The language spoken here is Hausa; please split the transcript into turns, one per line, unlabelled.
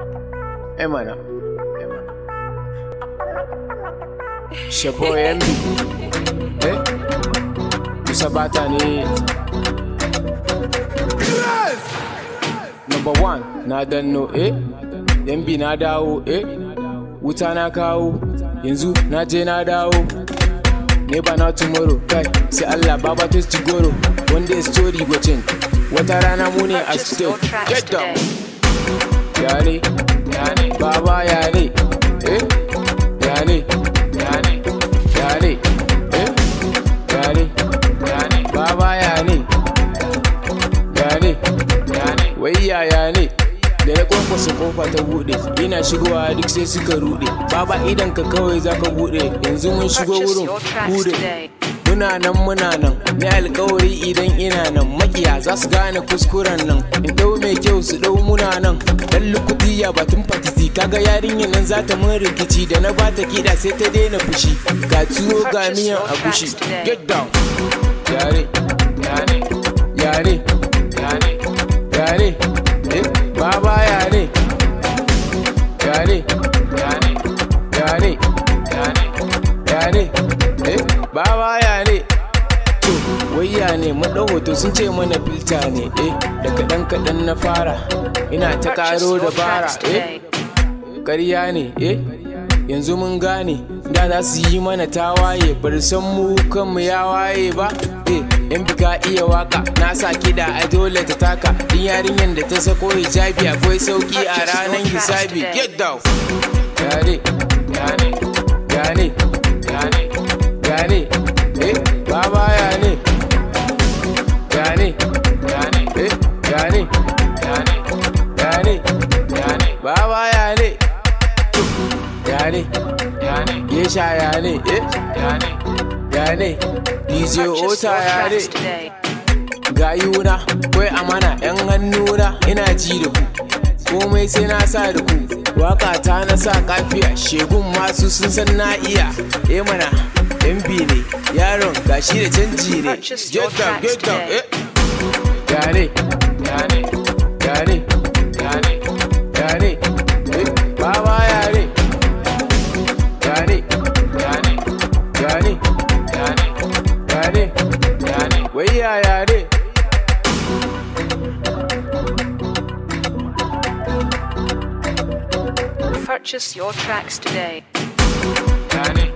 Eh mana. Eh mana. Shabo MB. Eh? Musa bata ne. Number one, na danno eh? MB na dawo eh? Wuta na kawo, yanzu na je na dawo. Never not tomorrow, kai sai Allah baba to goro. One day story go change. Wata rana mu ne a
Purchase your
still.
tracks
Get down.
today.
yane yane baba yane eh yane yane yane eh yane yane baba yane yane yane wai yaya ne da na kwankwasa kofa ta bude ina shigowa duk sai suka rude baba idan ka kawai zaka bude yanzu mun shigo
Purchase
wurin
your tracks
bude
today.
muna nan muna nan ni alkawari idan ina nan makiya za su gane kuskuren nan in dau mai kyau su dau muna nan dan lukutiya batun fatisi kaga yarinyar nan za ta mun rikici da na bata kiɗa sai ta daina fushi ga tuwo ga miyan agushi get down yare yare yare yare yare eh baba yare yare yare yare yare yare eh baba yare to wayya ne mun ɗau hoto sun ce mana filta ne eh da kaɗan kaɗan na fara ina ta
Purchase
ƙaro
your
dabara
tracks
eh
today.
ƙarya ne eh yanzu mun gane da za su yi mana tawaye bar san mu kanmu ya waye ba eh in bika iya waka na sa kiɗa a dole ta taka din yarinyar da ta sako hijabi akwai sauki a ranar hisabi get down yare yare yare yare yare eh baba yare yare yare eh yare yare yare yare baba yare yare yare yesha yare eh yare yare DJ
Purchase
Ota
your
yare
tracks today.
gayuna kwai amana yan hannuna ina ji da ku komai sai na sa da ku waka ta na sa kafiya shegun masu sun san na iya eh mana mb ne yaron gashi da canji ne
Purchase your
get down
tracks
get down
today.
eh yare yare yare yare yare eh baba yare yare yare yare yare yare yare wai ya yare
Purchase your tracks today.
yare